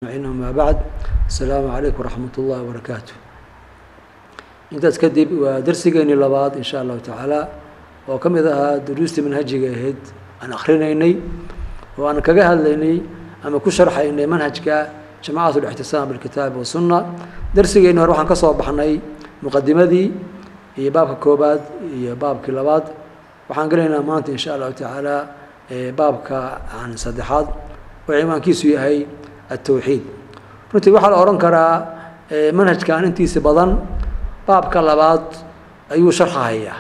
amaa bacd asalaamu calaykum waraxmat ullahi wabarakaatu intaas kadib waa darsigeennii labaad in sha allahu tacaala oo ka mid ahaa duruustii manhajiga ahayd aan akrinaynay oo aan kaga hadlaynay ama ku sharxaynay manhajka jamacat lixtisaam bilkitaabi wasunna darsigeenni hore waxaan ka soo baxnay muqadimadii iyo baabka koobaad iyo baabkii labaad waxaan gelaynaa maanta in sha allahu tacaala baabka aan saddexaad oo ciwaankiisu yahay التwxiid runtii waxaa la odhan karaa manhajkan intiisa badan baabka labaad ayuu sharxahayaa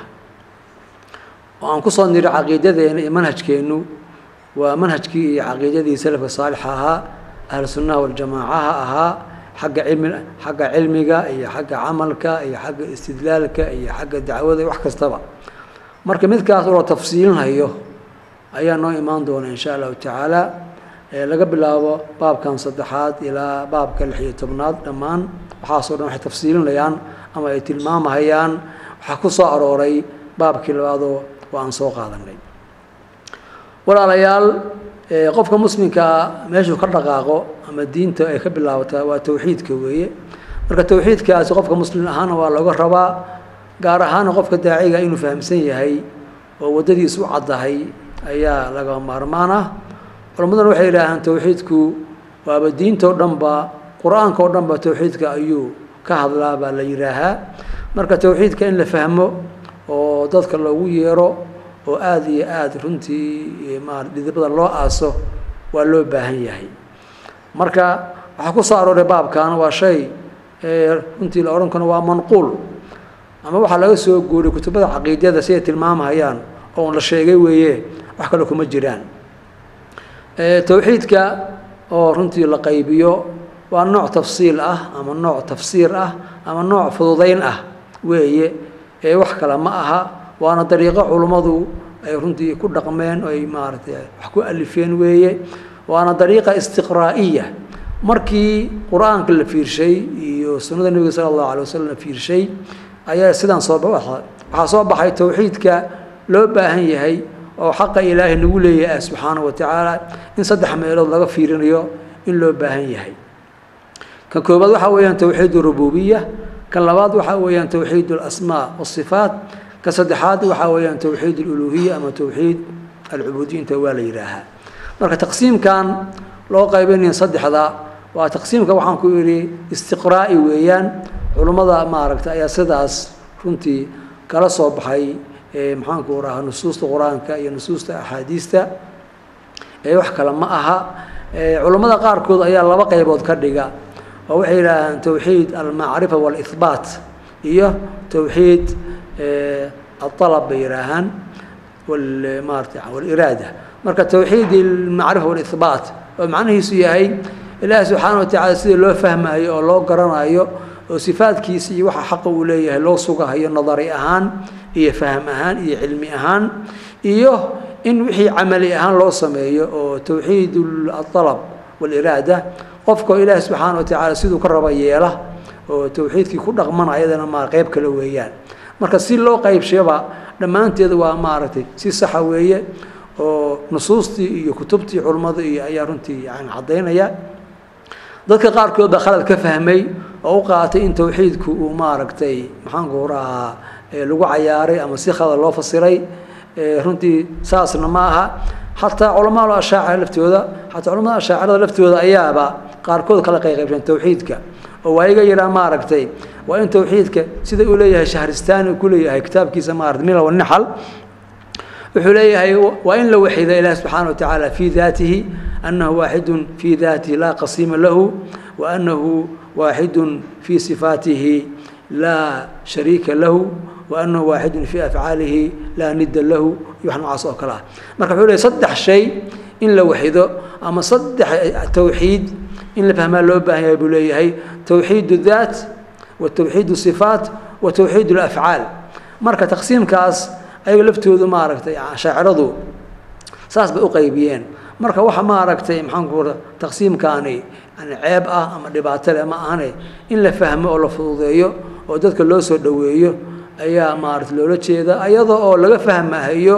oo aan kusoo niri caqiidadeena iyo manhajkeennu waa manhajkii iyo caqiidadii salafka saalixa ahaa ahlu sunnaha waljamaacaha ahaa xagga cilmi xagga cilmiga iyo xagga camalka iyo xagga istidlaalka iyo xagga dacwada wax kastaba marka midkaas oo la tafsiilinayo ayaa noo imaan doona in sha allahu tacaala laga bilaabo baabkan saddexaad ilaa baabka lix iyo tobnaad dhammaan waxaasoo dhan waxay tafsiilinayaan ama ay tilmaamahayaan waxaa ku soo arooray baabkii labaadoo oo aan soo qaadanay walaalayaal qofka muslimkaa meeshuu ka dhaqaaqo ama diinta ay ka bilaabataa waa tawxiidka weeye marka tawxiidkaasi qofka muslim ahaana waa looga rabaa gaar ahaana qofka daaciga inuu fahamsan yahay oo waddadiis u caddahay ayaa laga maarmaan ah culammaduna waxay yidhaahaan tawxiidku waaba diinta o dhanba qur-aanka o dhanba tawxiidka ayuu ka hadlaa baa la yidhaahaa marka tawxiidka in la fahmo oo dadka loogu yeero oo aada iyo aada runtii ma dhidibada loo aaso waa loo baahan yahay marka waxaa ku soo arooray baabkan waa shay runtii la odhan karo waa manquul ama waxaa laga soo guuriy kutubada caqiidada siday tilmaamahayaan oo la sheegay weeye wax kale kuma jiraan towxiidka oo runtii la qaybiyo waa nooc tafsiil ah ama nooc tafsiir ah ama nooc fududayn ah weeye ee wax kale ma aha waana dariiqo culummadu ay runtii ku dhaqmeen oo ay maaragtay wax ku alifeen weeye waana dariiqa istiqraa'iya markii qur-aanka la fiirshay iyo sunnada nebiga sala allahu alay wasalam la fiirshay ayaa sidaan soo waxaa soo baxay towxiidka loo baahan yahay oo xaqa ilaahay nagu leeyahay subxaanahu wa tacaala in saddex meelood laga fiirinayo in loo baahan yahay kan koobaad waxaa weeyaan towxiid rububiya kan labaad waxaa weeyaan towxiid alasmaa wasifaat kan saddexaad waxaa weeyaan towxiid aluluhiya ama towxiid alcubuudiyinta waa la yidhaahaa marka taqsiimkan loo qaybinayo saddexda waa taqsiimka waxaan ku idhi istiqraa'i weeyaan culummada maaragta ayaa sidaas runtii kala soo baxay maxaanku rahaa nusuusta qur-aanka iyo nusuusta axaadiista wax kale ma aha culammada qaarkood ayaa laba qaybood ka dhiga oo waxay yidhaahaan towxiid almacrifa waalihbaat iyo towxiid aalab bay yidhaahaan maarata waliraada marka towxiid almacrifa waalihbaat oo macnihiisu yahay ilaahi subxaana wa tacala sida loo fahmayo oo loo garanayo oo sifaadkiisa iyo waxa xaqa uu leeyahay loo sugahayo nadari ahaan iyo faham ahaan iyo cilmi ahaan iyo in wixii camali ahaan loo sameeyo oo towxiid alab waliraada qofkao ilaahi subxaana wa tacaala siduu ka raba yeela oo towxiidkii ku dhaqmana ayadana ma qeyb kale weeyaan marka si loo qaybshaba dhammaanteed waa maaragtay si saxa weeye oo nusuustii iyo kutubtii culummada iyo ayaa runtii yani caddaynaya dadka qaarkood baa khalad ka fahmay oo u qaatay in towxiidku uu maaragtay maxaanku rahaa lagu cayaaray ama si khalad loo fasiray runtii saasna ma aha xataa culamaal ashaacira laftooda xataa culamada ashaacirada laftooda ayaaba qaarkood kala qayqaybsan towxiidka oo waa iga yidhaa maaragtay waa in towxiidka sida uu leeyahay shahristaani ku leeyahay kitaabkiisa maarata mila wanixal wuxuu leeyahay waa in la waxido ilaah subxaana wa tacaala fii daatihi annahu waaxidun fii daatihi laa qasiima lahu wa annahu waaxidun fii sifaatihi laa shariika lahu وأنه واحد في أفعاaله لا ند له iyo wax noocaas oo kale ah marka wuxuu leey saddex shay in la waxido ama saddex towxiid in la fahmaa loo baahan yahay buu leeyahay towxiid الذات وتowxiid الصفاat وتowxiid الأfعاal marka taqsiimkaas ayaga laftoodu maaragtay shaaciradu saas bay uqaybiyeen marka waxa maaragtay maxaanku taqsiimkaani yani ceeb ah ama dhibaato leh ma ahane in la fahmo oo la fududeeyo oo dadka loo soo dhoweeyo ayaa maarata loola jeeda ayada oo laga fahmahayo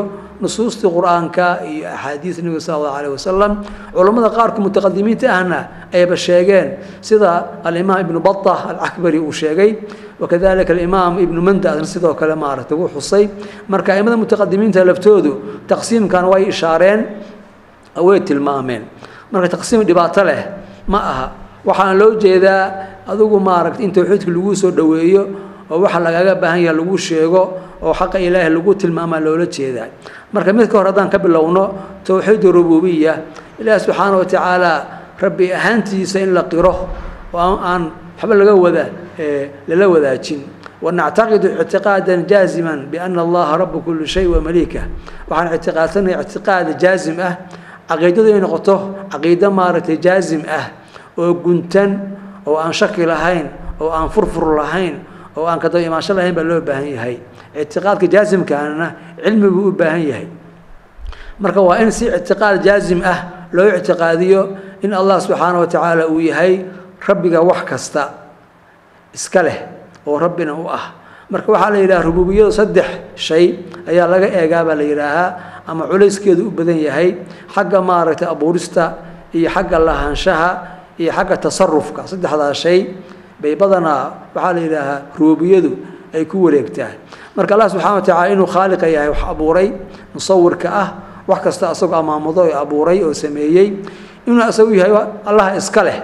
nusuustii qur-aanka iyo axaadiis nebiga sala allahu alayh wasalam culammada qaarka mutaqadimiinta ahna ayba sheegeen sida alimaam ibnu bata alcakbari uu sheegay wakadalika alimaam ibnu mandadna sidoo kale maaragtay uu xusay marka aimada mutaqadimiinta laftoodu taqsiimkan way ishaareen way tilmaameen marka taqsiim dhibaato leh ma aha waxaana loo jeedaa adigu maaragtay in tawxiidka lagu soo dhoweeyo oo waxa lagaga baahan yaha lagu sheego oo xaqa ilaahi lagu tilmaamaa loola jeedaa marka mid ka hor haddaan ka bilowno towxiid rububiya ilaahi subxaana wa tacaala rabbi ahaantiisa in la qiro oo aan waxba laga wada lala wadaajin wanactaqidu ictiqaadan jaaziman biana allaha rabu kuli shay wa maliika waxaan ictiqaadsanahay ictiqaad jaazim ah caqiidadu inay noqoto caqiido maaragtay jaazim ah oo guntan oo aan shaki lahayn oo aan furfur lahayn oo aan kadaba imaansho lahayn baa loo baahan yahay ictiqaadka jaazimkaana cilmi buu u baahan yahay marka waa in si ictiqaad jaazim ah loo ictiqaadiyo in allah subxaana wa tacaala uu yahay rabbiga wax kasta iska leh oo rabbina u ah marka waxaa la yidhaha rububiyadu saddex shay ayaa laga eegaa baa la yidhaahaa ama culayskeedu u badan yahay xagga maaragtay abuurista iyo xagga lahaanshaha iyo xagga tasarufka saddexdaas shay bay badanaa waxaa la yidhaahaa rububiyadu ay ku wareegtaa marka allah subxana wa tacala inuu khaaliqa yahay wax abuuray musawirka ah wax kasta asagoo amaamudo ee abuuray oo sameeyey inuu asagu yahay allah iska leh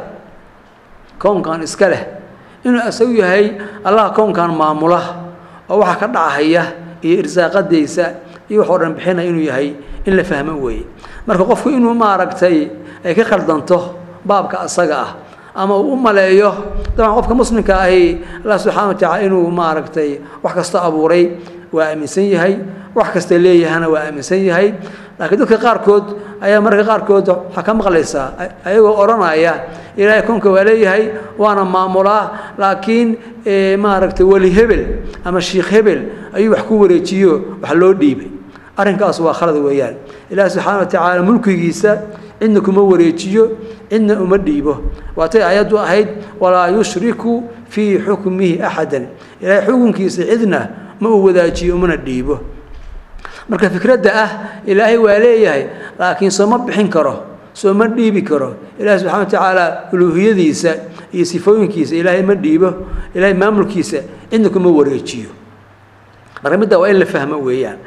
kownkan iska leh inuu asagu yahay allah kownkan maamula oo waxa ka dhacahaya iyo irsaaqadaysa iyo wax oo dhan bixina inuu yahay in la fahmo weeye marka qofku inuu maaragtay ay ka khaldanto baabka asaga ah ama uu u maleeyo dabcan qofka muslimka ahi allah subxana wa tacala inuu maaragtay wax kasta abuuray waa aaminsan yahay wax kasta leeyahana waa aaminsan yahay laakiin dadka qaarkood ayaa mararka qaarkood waxaa ka maqlaysaa ayagoo odhanaya ilaahay koonka waa leeyahay waana maamulaa laakiin maaragtay weli hebel ama shiikh hebel ayuu wax ku wareejiyo wax loo dhiibay arrinkaas waa khalad weeyaan ilaahi subxaana wa tacaala mulkigiisa cidna kuma wareejiyo cidna uma dhiibo waatay ayaddu ahayd walaa yushriku fii xukmihi axadan ilaahay xukunkiisa cidna ma uu wadaajiyo umana dhiibo marka fikradda ah ilaahay waa leeyahay laakiin sooma bixin karo sooma dhiibi karo ilaahay subxana wa tacaala uluuhiyadiisa iyo sifooyinkiisa ilaahay ma dhiibo ilaahay maamulkiisa cidna kuma wareejiyo marka midda waa in la fahmo weeyaan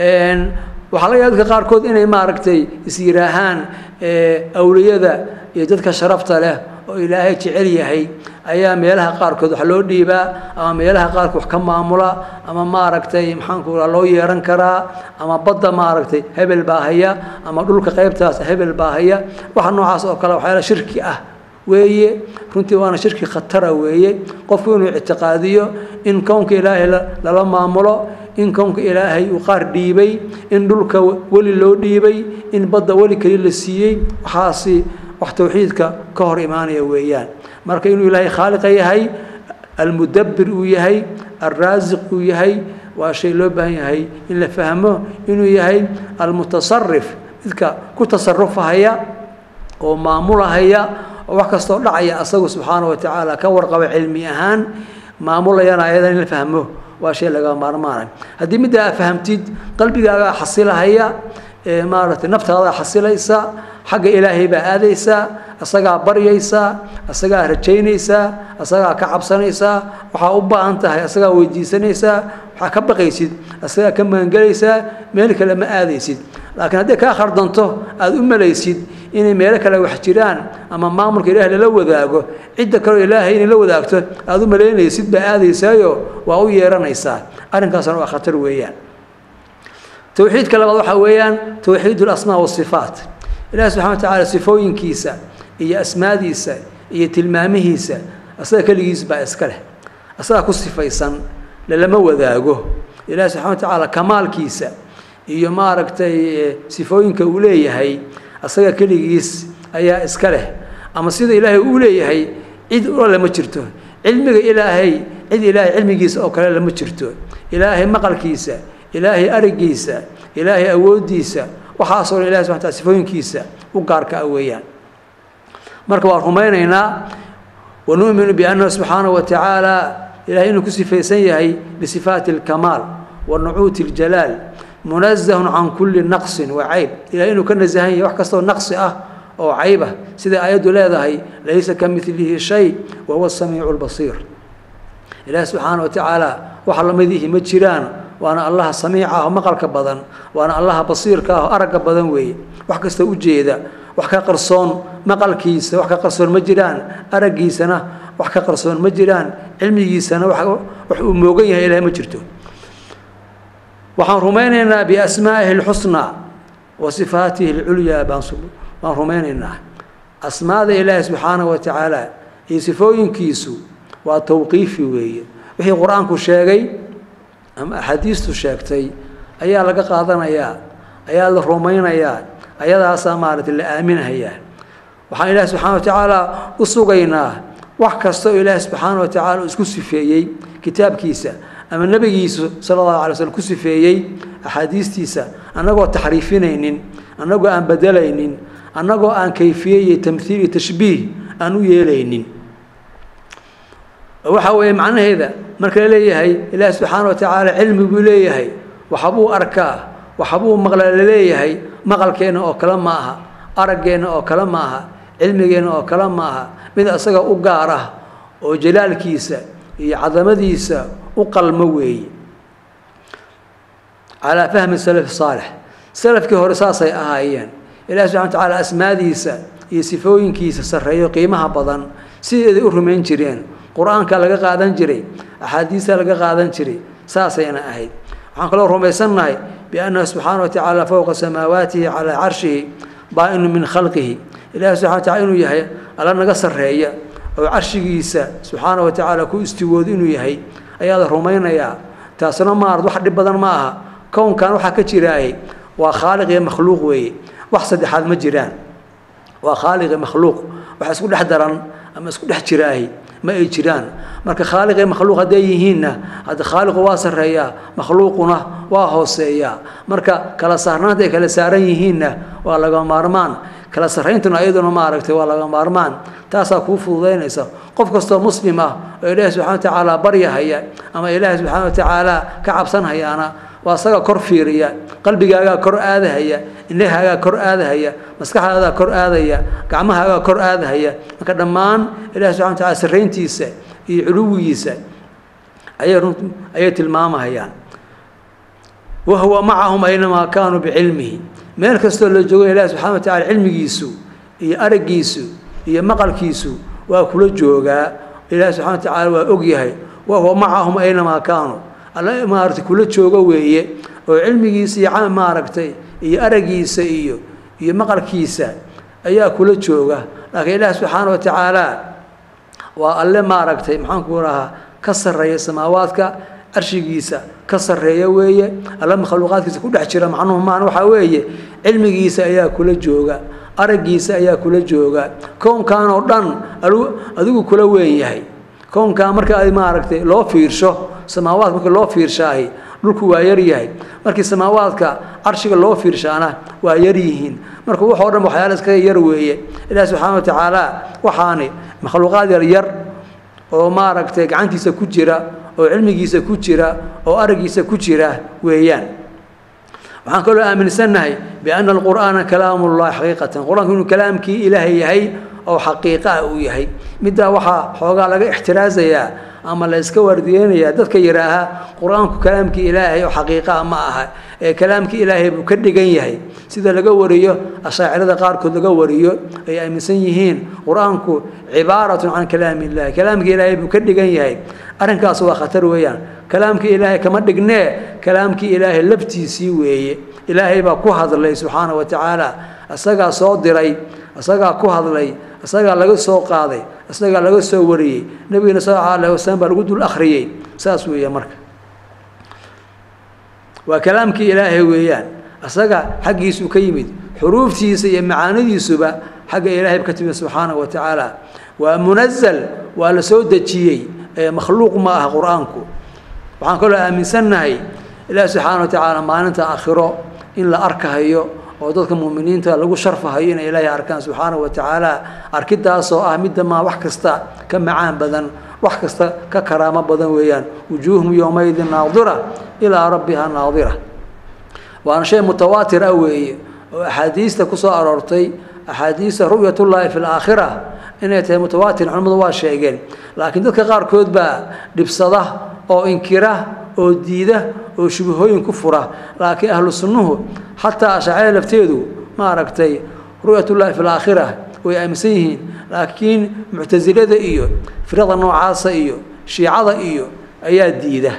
waxaa laga yaaba dadka qaarkood inay maaragtay is yidhaahaan awliyada iyo dadka sharafta leh oo ilaahay jecel yahay ayaa meelaha qaarkood wax loo dhiibaa ama meelaha qaarkood wax ka maamula ama maaragtay maxaanku raa loo yeeran karaa ama badda maaragtay hebel baa haya ama dhulka qaybtaas hebel baa haya waxa noocaas oo kale waxyaala shirki ah weeye runtii waana shirki khatara weeye qofku inuu ictiqaadiyo in kownka ilaahay lala maamulo in kownka ilaahay uu qaar dhiibay in dhulka weli loo dhiibay in badda weli keli la siiyey waxaasi wax tawxiidka ka hor imaanaya weeyaan marka inuu ilaahay khaaliqa yahay almudabbir uu yahay alraasiq uu yahay waa shay loo baahan yahay in la fahmo inuu yahay almutasarif midka ku tasarufahaya oo maamulahaya oo wax kastoo dhacaya asagu subxaana wa tacaala ka warqaba cilmi ahaan maamulayana ayadan in la fahmo waa shay laga maarmaanay haddii middaa aa fahamtid qalbigaagaa xasilahaya maaragtay naftaadaa xasilaysa xagga ilaahay baa aadaysaa asagaa baryaysaa asagaa rajaynaysaa asagaa ka cabsanaysaa waxaa u baahan tahay asagaa weydiisanaysaa waxaa ka baqaysid asagaa ka magangelaysaa meel kale ma aadaysid laakiin hadday kaa khardanto aada u malaysid inay meelo kale wax jiraan ama maamulka ilaahay lala wadaago cidda kaleo ilaahay inay la wadaagto aada u malaynaysid baa aadaysaayo waa u yeeranaysaa arrinkaasna waa khatar weeyaan towxiidka labaad waxaa weeyaan towxiid اlasmaa wasifaat ilahi subxana wa tacaala sifooyinkiisa iyo asmaadiisa iyo tilmaamihiisa asaga keligiis baa iska leh asagaa ku sifaysan lalama wadaago ilahi subxana wa tacaala kamaalkiisa iyo maaragtay sifooyinka uu leeyahay asaga keligiis ayaa iska leh ama sida ilaahay uu leeyahay cid ula lama jirto cilmiga ilaahay cid ilaahay cilmigiisa oo kale lama jirto ilaahay maqalkiisa ilaahay arigiisa ilaahay awooddiisa waxaasoo dhan ilahi subxana tala sifooyinkiisa u gaarka ah weeyaan marka waan rumaynaynaa wanu'minu biannahu subxaanahu wa tacaala ilahay inuu ku sifaysan yahay bisifaati alkamaal wa nucuuti اljalaal munazahun can kulli naqsin waa cayb ilahay inuu ka nasahan yahay wax kastoo naqsi ah oo cayb ah sida aayaddu leedahay laysa ka milihi shay wa huwa samiicu lbasiir ilaahi subxaana wa tacaala waxa lamidihi ma jiraan waana allaha samiica ah oo maqalka badan waana allaha basiirka ah oo aragga badan weeye wax kasta ujeeda wax ka qarsoon maqalkiisa wax ka qarsoon ma jiraan araggiisana wax ka qarsoon ma jiraan cilmigiisana wax uu moogan yahay ilahay ma jirto waxaan rumaynaynaa biasmaa'ihi اlxusnaa wa sifaatihi اlculyaa baan baan rumaynaynaa asmaada ilaahi subxaana wa tacaala iyo sifooyinkiisu waa tawqiifi weeye wixii qur-aanku sheegay ama axaadiistu sheegtay ayaa laga qaadanayaa ayaa la rumaynayaa ayadaasaa maaragtay la aaminahayaa waxaan ilaahi subxana wa tacaala u sugaynaa wax kasta oo ilaahi subxaana wa tacala isku sifeeyey kitaabkiisa ama nebigiisu sala allahu alay slm ku sifeeyey axaadiistiisa annagoo taxriifinaynin annagoo aan bedelaynin annagoo aan kayfiye iyo tamhiil iyo tashbiih aan u yeelaynin waxa weeye macnaheeda marka la leeyahay ilaahi subxaana wa tacaala cilmi buu leeyahay waxbuu arkaa waxbuu maqla la leeyahay maqalkeenna oo kale ma aha araggeenna oo kale ma aha cilmigeenna oo kale ma aha mid isaga u gaar ah oo jalaalkiisa iyo cadamadiisa u qalmo weeye calaa fahmi salaf saalix salafkii hore saasay ahaayeen ilahi subxana wa tacaala asmaadiisa iyo sifooyinkiisa sarreeyo qiimaha badan sideeday u rumayn jireen qur-aanka laga qaadan jiray axaadiista laga qaadan jiray saasayna ahayd waxaan kaloo rumaysannahay biannahu subxaana wa tacaala fowqa samaawaatihi calaa carshihi baa-inu min khalqihi ilahi subxana wa tacala inuu yahay alla naga sarreeya oo carshigiisa subxaana wa tacaala ku istiwoodo inuu yahay ayaa la rumaynayaa taasna maarad wax dhib badan ma aha kownkan waxaa ka jiraaye waa khaaliq iyo makhluuq weeye wax saddexaad ma jiraan waa khaaliq iyo makhluuq wax isku dhex daran ama isku dhex jiraahi ma ay jiraan marka khaaliq iyo makhluuq hadday yihiinna hadda khaaliqu waa sarreeyaa makhluuquna waa hooseeyaa marka kala saarnaanta ay kala saaran yihiinna waa laga maarmaan kala sarrayntuna ayaduna maaragtay waa laga maarmaan taasaa kuu fududaynaysa qof kastoo muslim ah oo ilaahi subxana wa tacaala baryahaya ama ilaahi subxaana wa tacaala ka cabsanhayaana waa isaga kor fiiriya qalbigaagaa kor aadahaya indhahaagaa kor aadahaya maskaxdaadaa kor aadaya gacmahaagaa kor aadahaya marka dhammaan ilahi subxana wa tacala sarrayntiisa iyo culuwigiisa ayay run ayay tilmaamahayaan wahuwa macahum aynamaa kaanuu bicilmihi meel kastoo la joogo ilahi subxana wa tacala cilmigiisu iyo araggiisu iyo maqalkiisu waa kula joogaa ilahi subxana wa tacala waa ogyahay wahuwa macahum aynamaa kaanuu alla maaragtay kula joogo weeye oo cilmigiisa iyo maaragtay iyo araggiisa iyo iyo maqalkiisa ayaa kula jooga laakiin ilaah subxaana wa tacaala waa alle maaragtay maxaanku rahaa ka sarreeya samaawaadka carshigiisa ka sarreeya weeye alle makhluuqaadkiisa ku dhex jira macnuhu maan waxaa weeye cilmigiisa ayaa kula jooga araggiisa ayaa kula jooga kownkan oo dhan adigu kula weyn yahay kownkan marka ay maaragtay loo fiirsho samaawaadka markii loo fiirshaahi dhulku waa yar yahay markii samaawaadka carshiga loo fiirshaana waa yar yihiin marka waxoo dhan waxyaala iskaga yar weeye ilaah subxaana wa tacaala waxaani makhluuqaad yar yar oo maaragtay gacantiisa ku jira oo cilmigiisa ku jira oo araggiisa ku jira weeyaan waxaan kaloo aaminsannahay bianna alqur'aana kalaamullahi xaqiiqatan qur-aanku inuu kalaamkii ilaahay yahay oo xaqiiqa ah uu yahay middaa waxaa xoogaa laga ixtiraasayaa ama la iska waardiyeynayaa dadka yidhaaha qur-aanku kalaamkii ilaahay oo xaqiiqaa ma aha ee kalaamkii ilaahay buu ka dhigan yahay sida laga wariyo ashaacirada qaarkood laga wariyo ay aaminsan yihiin qur-aanku cibaaratun can kalaami illahi kalaamkii ilaahay buu ka dhigan yahay arrinkaas waa khatar weeyaan kalaamkii ilaahay kama dhignee kalaamkii ilaahay laftiisii weeye ilaahay baa ku hadlay subxaana wa tacaala isagaa soo diray isagaa ku hadlay isagaa laga soo qaaday isagaa laga soo wariyey nebigana sal alla alah wasalam baa lagu dul akhriyey saas weeye marka waa kalaamkii ilaahay weeyaan isaga xaggiisuu ka yimid xuruuftiisa iyo macaanidiisuba xagga ilaahay ka timid subxaana wa tacaala waa munazal waa la soo dejiyey ee makhluuq ma aha qur-aanku waxaan kaloo aaminsannahay ilaahi subxaana wa tacaala maalinta aakhiro in la arkahayo oo dadka muuminiinta lagu sharfahayo inay ilaahay arkaan subxaana wa tacaala arkidaasoo ah midda maa wax kasta ka macaan badan wax kasta ka karaamo badan weeyaan wujuuhum yowmaydin naadira ilaa rabbiha naadira waana shay mutawaatir ah weeye oo axaadiista ku soo aroortay axaadiista ru'yatullaahi fi laakhira inay tahay mutawaatir culimmadu waa sheegeen laakiin dadka qaarkood baa dhibsada oo inkira oo diida oo shubahooyin ku fura laakiin ahlu sunnuhu xataa ashaacira lafteedu maaragtay ru'yatullaahi fi laakhira way aaminsan yihiin laakiin muctasilada iyo firada noocaasa iyo shiicada iyo ayaa diida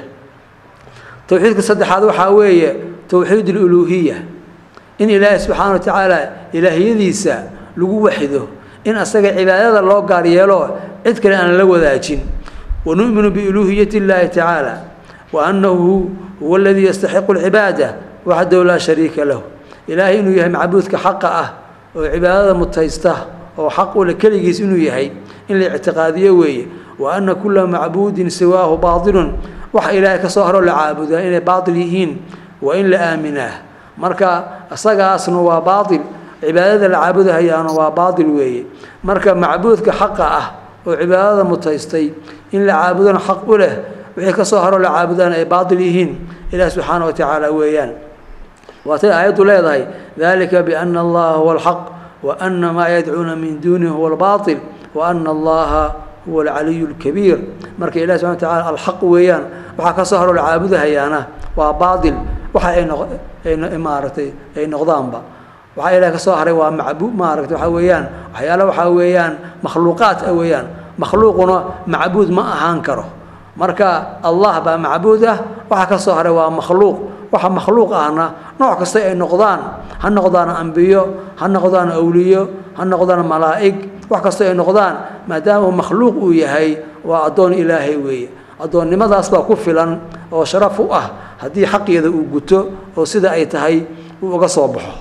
towxiidka saddexaad waxaa weeye towxiid aluluuhiya in ilaahay subxaana wa tacaala ilaahiyadiisa lagu waxido in asaga cibaadada loo gaar yeelo cid kale aan la wadaajin wanu'minu biuluuhiyati illaahi tacaala wa annahu huwa aladii yastaxiqu alcibaada waxdahu laa shariika lahu ilaahay inuu yahay macbuudka xaqa ah oo cibaadada mutaysta oo xaq ule keligiis inuu yahay in la ictiqaadiyo weeye wa anna kula macbuudin siwaahu baatilun waxa ilaahay ka soo haroo la caabudaa inay baatil yihiin waa in la aaminaa marka isagaasna waa baatil cibaadada la caabudahayaana waa baatil weeye marka macbuudka xaqa ah oo cibaadada mutaystay in la caabudona xaq u leh wixii ka soo haroo la caabudana ay baatil yihiin ilaah subxaana wa tacaala weeyaan waatay aayaddu leedahay dalika biana allaha huwa alxaq wa ana maa yadcuuna min duunihi huwa albaatil wa ana allaha huwa alcaliyu lkabiir marka ilahi subxana wa tacala alxaq weeyaan waxaa ka soo haroo la caabudahayaana waa baatil waxa ay noq ay maaragtay ay noqdaanba waxaa ilaah ka soo haray waa macbu maaragtay waxaa weeyaan waxyaala waxaa weeyaan makhluuqaad ah weeyaan makhluuquna macbuud ma ahaan karo marka allah baa macbuud ah waxa ka soo haray waa makhluuq waxa makhluuq ahna nooc kasta ay noqdaan ha noqdaan ambiyo ha noqdaan awliyo ha noqdaan malaa'ig wax kasta ay noqdaan maadaama uu makhluuq uu yahay waa addoon ilaahay weeye addoonnimadaas baa ku filan oo sharaf u ah haddii xaqeeda uu guto oo sida ay tahay uu uga soo baxo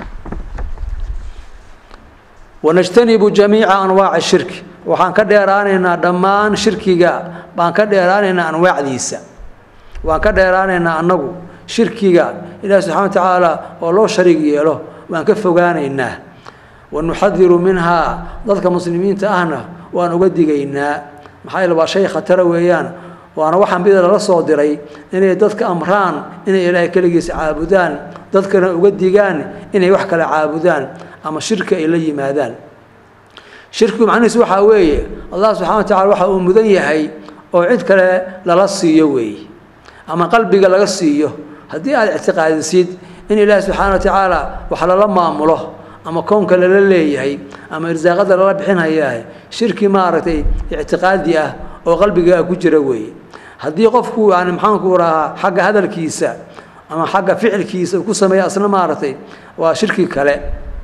wanajtanibu jamiica anwaaci shirki waxaan ka dheeraanaynaa dhammaan shirkiga baan ka dheeraanaynaa anwaacdiisa waan ka dheeraanaynaa annagu shirkiga ilaahi subxana wa tacaala oo loo shariig yeelo waan ka fogaanaynaa wanuxadiru minhaa dadka muslimiinta ahna waan uga digaynaa maxaa yeele waa shay khatara weeyaan waana waxaan bida lala soo diray inay dadka amraan inay ilaahay keligiisa caabudaan dadkana uga digaan inay wax kale caabudaan ama shirki ay la yimaadaan shirkigu macnihiisu waxaa weeye allah subxana wa tacala waxa uu mudan yahay oo cid kale lala siiyo weeye ama qalbiga laga siiyo haddii aad ictiqaadisid in ilaahi subxaana wa tacaala wax lala maamulo ama koonka lala leeyahay ama irsaaqada lala bixinhayaah shirki maaragtay ictiqaadi ah oo qalbigaa ku jira weeye haddii qofku yani maxaanku rahaa xagga hadalkiisa ama xagga ficilkiisa uu ku sameeya asna maaragtay waa shirki kale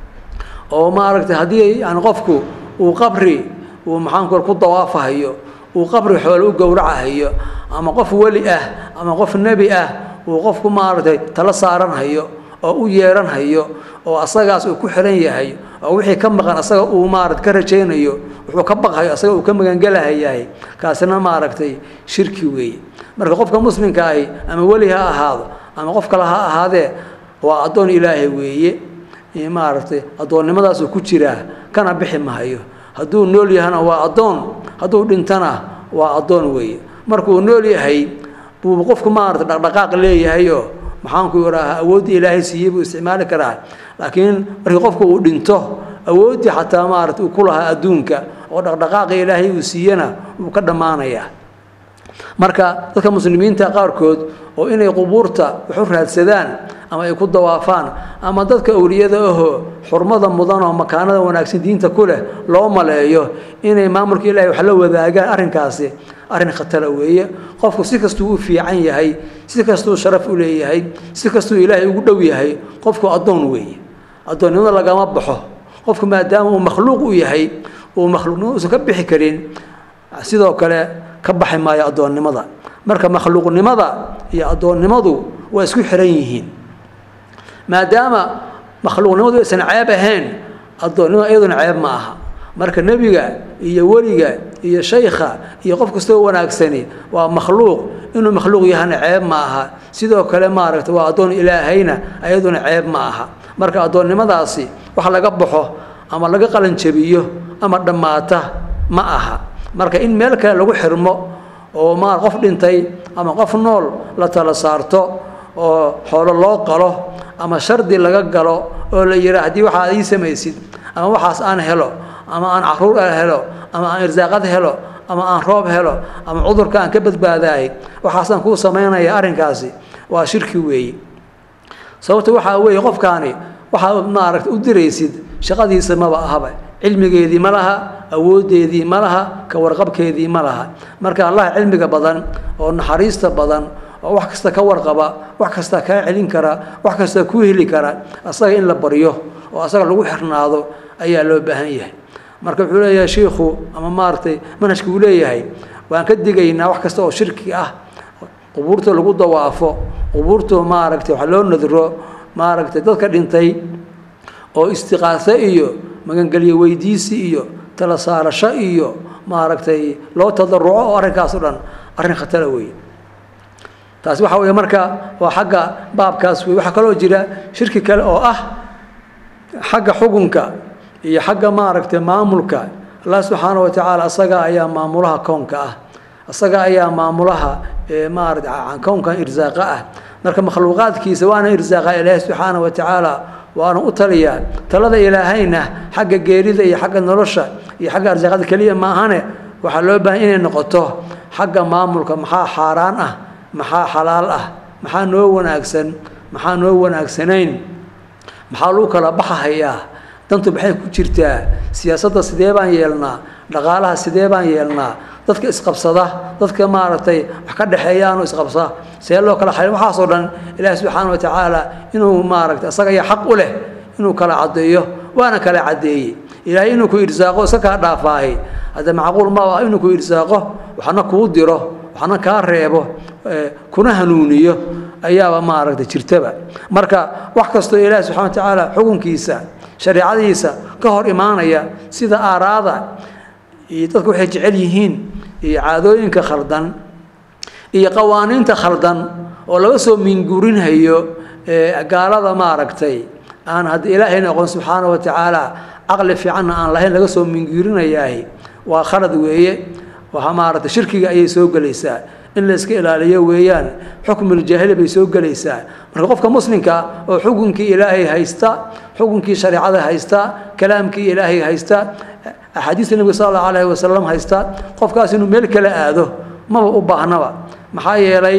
oo maaragtay haddii yani qofku uu qabri uu maxaanku ku dawaafahayo uu qabri xoole u gowracahayo ama qof weli ah ama qof nebi ah uu qofku maaragtay tala saaranhayo oo u yeeranhayo oo asagaas uu ku xiran yahay oo wixii ka maqan asaga uu maarata ka rajaynayo wuxuu ka baqhayo asaga uu ka magangelahayahay kaasina maaragtay shirki weeye marka qofka muslimka ahi ama weli ha ahaado ama qof kale ha ahaadee waa addoon ilaahay weeye maaragtay addoonnimadaasuu ku jiraa kana bixi mahayo hadduu nool yahana waa addoon hadduu dhintana waa addoon weeye markuu nool yahay buu qofku maarata dhaqdhaqaaq leeyahayoo maxaanku idhaahaa awooddii ilaahay siiyey buu isticmaali karaa laakiin markii qofku uu dhinto awooddii xataa maarata uu ku lahaa adduunka oo dhaqdhaqaaqii ilaahay uu siiyena wuu ka dhammaanayaa marka dadka muslimiinta qaarkood oo inay qubuurta wax u raadsadaan ama ay ku dawaafaan ama dadka awliyada ahoo xurmada mudan oo makaanada wanaagsan diinta ku leh loo maleeyo inay maamulka ilahay wax la wadaagaan arrinkaasi arrin khatara weeye qofku si kastuu u fiican yahay si kastuu sharaf u leeyahay si kastuu ilaahay ugu dhow yahay qofku addoon weeye addoonnimada lagama baxo qofku maadaama uu makhluuq u yahay uu makhluuqnimo uusan ka bixi karin sidoo kale ka baxi maayo addoonnimada marka makhluuqnimada iyo addoonnimadu waa isku xiran yihiin maadaama makhluuqnimadu aysan ceeb ahayn addoonnimada iyaduna ceeb ma aha marka nebiga iyo weliga iyo shaykha iyo qof kastoo wanaagsani waa makhluuq inuu makhluuq yahana ceeb ma aha sidoo kale maaragta waa addoon ilaahayna ayaduna ceeb ma aha marka addoonnimadaasi wax laga baxo ama laga qalanjabiyo ama dhammaata ma aha marka in meel kale lagu xirmo oo ma qof dhintay ama qof nool la tala saarto oo xoolo loo qalo ama shardi laga galo oo la yihaa haddii waxaad ii samaysid ama waxaas aan helo ama aan caruur helo ama aan irsaaqad helo ama aan roob helo ama cudurka aan ka badbaadaay waxaasaan kuu samaynaya arrinkaasi waa shirki weeye sababta waxaa weeye qofkaani waxaad maaragta u diraysid shaqadiisa maba ahaba cilmigeedii ma laha awoodeedii ma laha ka warqabkeedii ma laha marka allah cilmiga badan oo naxariista badan oo wax kasta ka warqaba wax kasta kaa celin kara wax kasta ku heli kara asaga in la baryo oo asaga lagu xirnaado ayaa loo baahan yahay marka wuxuu leeyahay shiikhu ama maaragtay manhajka uu leeyahay waan ka digaynaa wax kasta oo shirki ah qubuurta lagu dawaafo qubuurta maaragtay wax loo nadro maaragtay dadka dhintay oo istiqaaso iyo magangelyo weydiisi iyo tala saarasho iyo maaragtay loo tadaruco oo arrinkaas o dhan arrin khatara weeye taasi waxa weeye marka waa xagga baabkaas wey waxaa kaloo jira shirki kale oo ah xagga xukunka iyo xagga maaragtay maamulka allah subxaana wa tacaala asaga ayaa maamulaha koonka ah asaga ayaa maamulaha maarata kownkan irsaaqa ah marka makhluuqaadkiisa waana irsaaqa ilaahi subxaana wa tacaala waana u taliyaa talada ilaahayna xagga geerida iyo xagga nolosha iyo xagga arsaaqada keliya maahane waxaa loo baahan inay noqoto xagga maamulka maxaa xaaraan ah maxaa xalaal ah maxaa noo wanaagsan maxaa noo wanaagsanayn maxaa lagu kala baxahayaa dantu maxay ku jirtaa siyaasadda sidee baan yeelnaa dhaqaalaha sidee baan yeelnaa dadka isqabsada dadka maaragtay wax ka dhexeeyaanoo isqabsa see loo kala xalin waxaasoo dhan ilaahi subxaana wa tacaala inuu maaragtay asaga ayaa xaq u leh inuu kala caddeeyo waana kala caddeeyey ilaahay inuu ku irsaaqo iska kaa dhaafaahay hadda macquul ma ah inuu ku irsaaqo waxna kuu diro waxna kaa reebo kuna hanuuniyo ayaaba maaragtay jirtaba marka wax kastoo ilaahi subxana wa tacaala xukunkiisa shareecadiisa ka hor imaanaya sida aaraada iyo dadku waxay jecel yihiin iyo caadooyinka khaldan iyo qawaaniinta khaldan oo laga soo minguurinhayo gaalada maaragtay aan hadda ilaahayna aqoon subxaana wa tacaala caqli fiicanna aan lahayn laga soo minguurinayaahi waa khalad weeye waa maaragtay shirkiga ayay soo gelaysaa in la iska ilaaliyo weeyaan xukmuljaahili bay soo gelaysaa marka qofka muslimka oo xukunkii ilaahay haysta xukunkii shareecada haysta kalaamkii ilaahay haysta axaadiista nebiga sala allahu alayhi wasalam haysta qofkaas inuu meel kale aado maba u baahnaba maxaa yeelay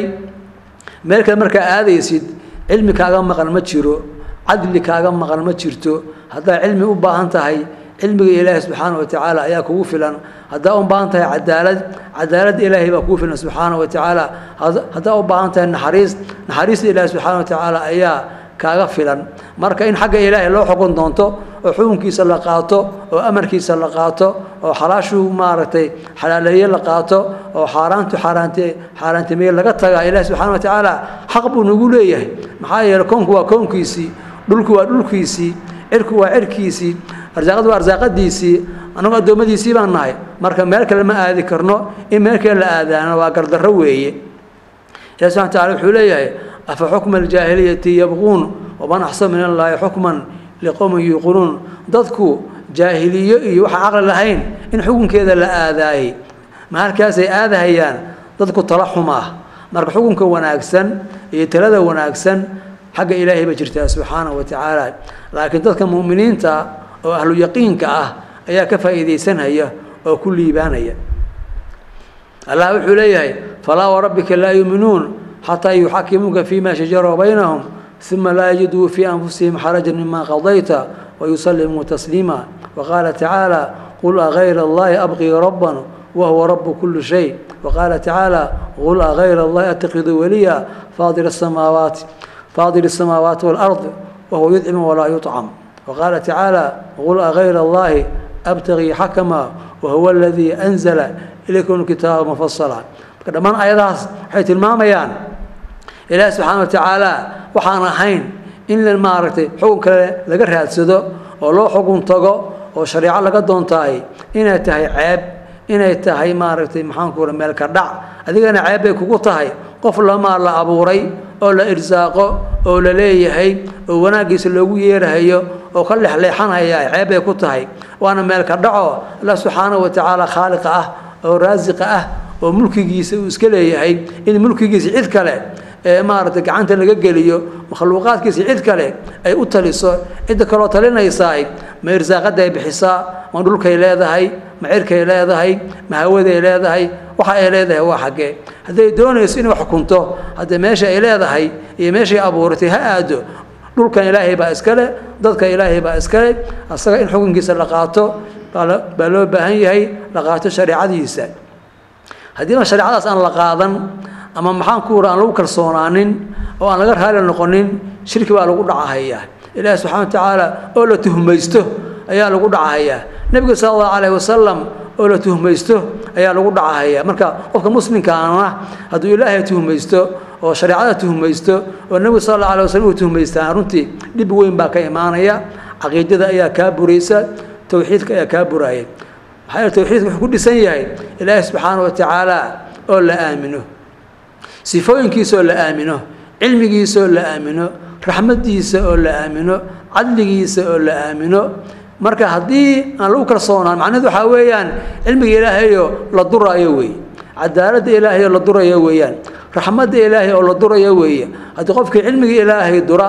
meel kale markaa aadaysid cilmi kaaga maqan ma jiro cadli kaaga maqan ma jirto haddaa cilmi u baahan tahay cilmiga ilaahi subxaana wa tacaala ayaa kugu filan haddaa u baahan tahay cadaalad cadaaladda ilaahay baa kugu filan subxaana wa tacaala haddaa u baahan tahay naxariis naxariista ilaahi subxaana wa tacaala ayaa kaaga filan marka in xagga ilaahay loo xukun doonto oo xukunkiisa la qaato oo amarkiisa la qaato oo xalaashuu maaragtay xalaaleeye la qaato oo xaaraantu xaaraante xaaraantimeeye laga tagaa ilaahi subxana wa tacaala xaq buu nagu leeyahay maxaa yeeley koonku waa koonkiisii dhulku waa dhulkiisii cirku waa cirkiisii arsaaqadu waa arsaaqadiisii annagu addoommadiisii baan nahay marka meel kale ma aadi karno in meel kale la aadaana waa gardarro weeye ilahi subxana wataala wuxuu leeyahay afa xukma aljaahiliyati yabquun waman axsan min allaahi xukman liqowmin yuuqinuun dadku jaahiliyo iyo waxaan caqli lahayn in xukunkeeda la aadaayey ma halkaasay aadahayaan dadku tala xumaa marka xukunka wanaagsan iyo talada wanaagsan xagga ilaahay bay jirtaa subxaana wa tacaala laakiin dadka mu'miniinta oo ahlu yaqiinka ah ayaa ka faa'iidaysanaya oo ku liibaanaya allah wuxuu leeyahay falaa warabbika laa yuuminuun xataa yuxakimuuka fima shajara baynahum uma laa yajiduu fii anfusihim xarajan mima qadayta wayusallimuu tasliima waqaala tacaala qul agayra allahi abqii rabban wahuwa rabu kuli shay waqaala tacaala qul agayra allahi attakidu waliya faadir asamaawaati faadir الsamaawaati wاlأrض wahuwa yudcimu walaa yuطcam waqaala tacaala qul agayra allahi abtagii xakama wahuwa aladii anzala ilaykum kitaaba mufasala marka dhammaan ayadahaas waxay tilmaamayaan ilaahi subxaana wa tacaala waxaan ahayn in la maaragtay xukun kale laga raadsado oo loo xukun tago oo shareeco laga doontahay inay tahay ceeb inay tahay maaragtay maxaanku ura meelka dhac adigana ceeb bay kugu tahay qof lamaa la abuuray oo la irsaaqo oo la leeyahay oo wanaaggiisa loogu yeerahayo oo ka lexleexanaya ceeb bay ku tahay waana meelka dhaco allah subxaana wa tacaala khaaliqa ah oo raasiqa ah oo mulkigiisa uu iska leeyahay in mulkigiisa cid kale ee maaragtay gacanta laga geliyo makhluuqaadkiisa cid kale ay u taliso cidda kaloo talinaysaay ma irsaaqaday bixisaa ma dhulkay leedahay ma cirkay leedahay ma hawaday leedahay waxa ay leedahay waa xaggee hadday doonayso inay wax xukunto haddee meesha ay leedahay iyo meeshay abuuratay ha aado dhulkan ilaahay baa iskale dadka ilaahay baa iskale asaga in xukunkiisa la qaato baa loo baahan yahay la qaato shareecadiisa haddiiba shareecadaas aan la qaadan ama maxaan ku ura aan lagu kalsoonaanin oo aan laga raali noqonin shirki baa lagu dhacahayaa ilaahi subxana wa tacaala oo la tuhmaysto ayaa lagu dhacahayaa nebiga sala allahu calayhi wasalam oo la tuhmaysto ayaa lagu dhacahayaa marka qofka muslimkaana hadduu ilaahay tuhmaysto oo shareecada tuhmaysto oo nebigu sala allahu alay waslm uu tuhmaystaan runtii dhib weyn baa ka imaanaya caqiidada ayaa kaa buraysa towxiidka ayaa kaa buraaya maxaa yeele towxiidka wuxuu ku dhisan yahay ilaahi subxaana wa tacaala oo la aamino sifooyinkiisa oo la aamino cilmigiisa oo la aamino raxmadiisa oo la aamino cadligiisa oo la aamino marka haddii aan lagu kalsoonaan macnaheedu waxaa weeyaan cilmiga ilaahayo la duraayo wey cadaaladda ilaahay oo la durayo weeyaan raxmadda ilaahay oo la durayo weeye haddii qofkii cilmiga ilaahay dura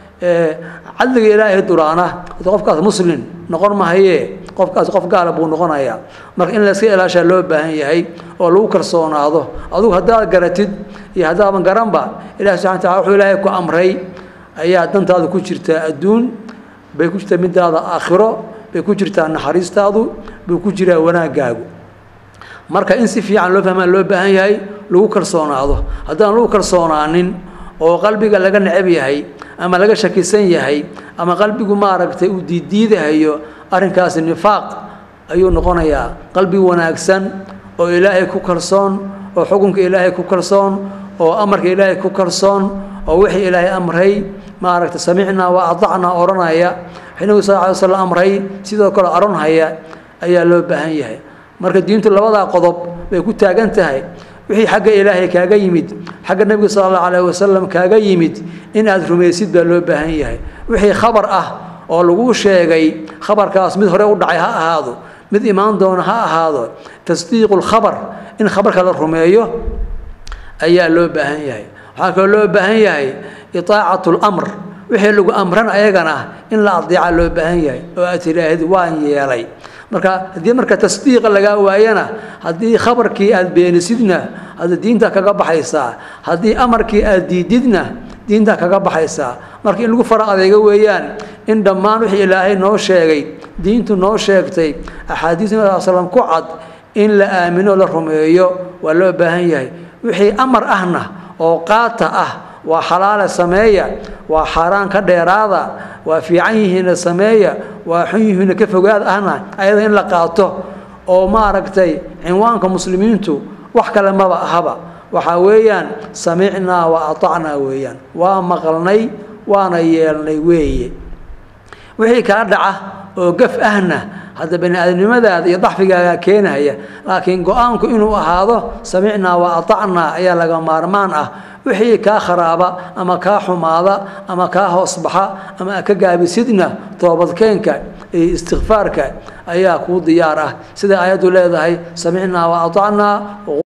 cadliga ilaahay duraana haddii qofkaas muslim noqon mahaye qofkaas qof gaala buu noqonayaa marka in layska ilaashaa loo baahan yahay oo lagu kalsoonaado adugu haddaad garatid iyo haddaadan garanba ilahi subxana tacala wuxuu ilaahay ku amray ayaa dantaada ku jirtaa adduun bay ku jirtaa midaada aakhiro bay ku jirtaa naxariistaadu buu ku jiraa wanaaggaagu marka in si fiican loo fahmaa loo baahan yahay lagu kalsoonaado haddaan lagu kalsoonaanin oo qalbiga laga necab yahay ama laga shakisan yahay ama qalbigu maaragtay uu diiddiidahayo arrinkaasi nifaaq ayuu noqonayaa qalbi wanaagsan oo ilaahay ku kalsoon oo xukunka ilaahay ku kalsoon oo amarka ilaahay ku kalsoon oo wixii ilaahay amray maaragtay samicnaa waa adacnaa odhanaya wixii nabigu sal ly slam amray sidoo kale odhanhaya ayaa loo baahan yahay marka diintu labadaa qodob bay ku taagan tahay wixii xagga ilaahay kaaga yimid xagga nebiga sala allahu calayhi wasalam kaaga yimid in aad rumaysid baa loo baahan yahay wixii khabar ah oo laguu sheegay khabarkaas mid hore u dhacay ha ahaado mid imaan doona ha ahaado tasdiiqu lkhabar in khabarka la rumeeyo ayaa loo baahan yahay waxaa kaloo loo baahan yahay itaacatu lamr wixii lagu amran ayagana in la adeeca loo baahan yahay oo aad tidhaahid waan yeelay marka haddii marka tasdiiqa lagaa waayana haddii khabarkii aad beenisidna hadda diinta kaga baxaysaa haddii amarkii aad diididna diinta kaga baxaysaa marka in lagu fara adeego weeyaan in dhammaan wixii ilaahay noo sheegay diintu noo sheegtay axaadiis nabi sal slam ku cad in la aamino la rumeeyo waa loo baahan yahay wixii amar ahna oo qaata ah waa xalaale sameeya waa xaaraan ka dheeraada waa fiican yihiinna sameeya waa xun yihiinna ka fogaad ahna ayada in la qaato oo maaragtay cinwaanka muslimiintu wax kale maba ahaba waxaa weeyaan samicnaa wa atacnaa weeyaan waa maqalnay waana yeelnay weeye wixii kaa dhaca oo gaf ahna hadda bani aadamnimadaada iyo daxfigaaga keenaya laakiin go-aanku inuu ahaado samicnaa wa atacnaa ayaa laga maarmaan ah wixii kaa kharaaba ama kaa xumaada ama kaa hoosbaxa ama ka gaabisidna toobadkeenka iyo istikfaarka ayaa kuu diyaar ah sida aayaddu leedahay samicnaa wa atacnaa